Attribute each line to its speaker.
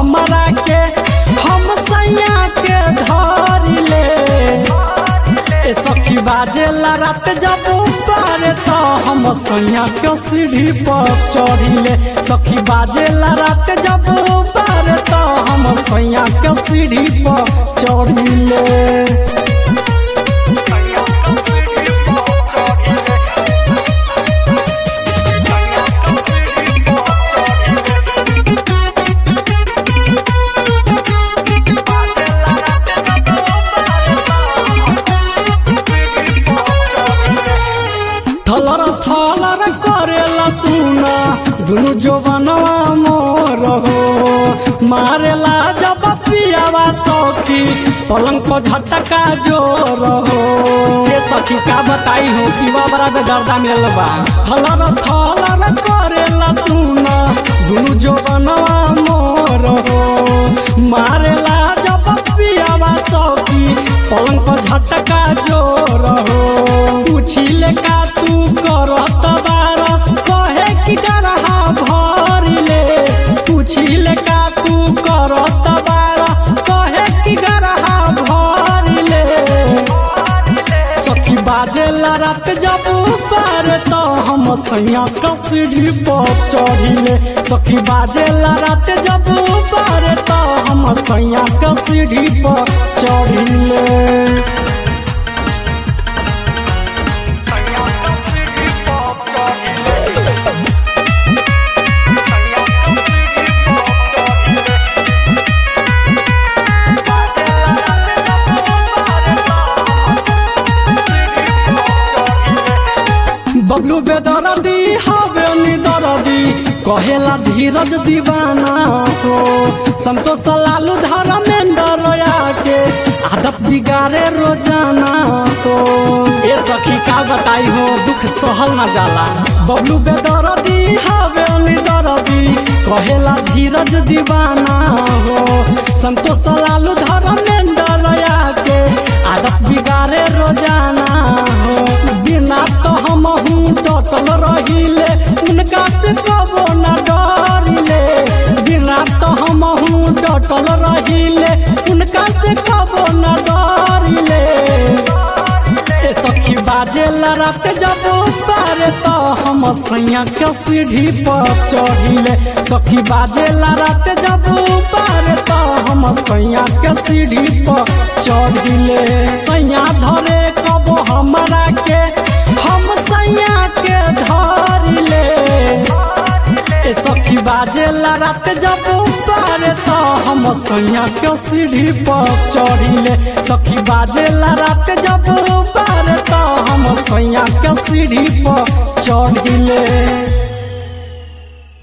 Speaker 1: हमरा के हम सैया के धरिले ए सखी बाजेला रात जब ऊपर तो हम सैया के सीढ़ी पर चढ़िले सखी बाजेला रात जब ऊपर तो हम सैया के सीढ़ी पर चढ़िले थलर थलर करेला सुना दुनु जोबनवा मोर हो मारेला जब पियावा सखी पलंग पर झटका जोर हो ये सखी का बताई हो पीवा बड़ा बेदर्दा मिलल बा थलर थलर करेला सुना दुनु जोबनवा मोर हो मारेला जब पियावा सखी पलंग पर झटका जोर हो पूछिले का तू करत बार कहे कि डरहा भरिले पूछिले का तू करत बार कहे कि डरहा भरिले सखी बाजेला रात जब पार तो हम सैया कसरी पर चढ़िले सखी बाजेला रात जब पार तो हम सैया कसरी पर चढ़िले बबलू बेदरदी हवे निदरदी कहेला धीरज दीवाना हो संतोष लालू धर्मेंद्र के आदत बिगाड़े रोजाना हो ए सखी का बताई हो दुख सहल न जाला बबलू बेदरदी हवे निदरदी कहेला धीरज दीवाना हो संतोष लालू धर्मेंद्र के आदत बिगाड़े रोजाना हो बिना तो हम डटल रहिले उनका से कबो न डरिले बिना तो हम डटल रहिले उनका से कबो न डरिले ए सखी बाजे रात जब पार तो हम सैया के सीढ़ी पर चढ़िले सखी बाजे रात जब पार तो हम सैया के सीढ़ी पर चढ़िले सैया धरे कबो हमरा के हम सैया के धरिले ए सखी बाजे रात जब पार तो हम सैया के सीढ़ी पर चढ़िले सखी बाजे रात जब पार तो हम सैया के सीढ़ी पर चढ़िले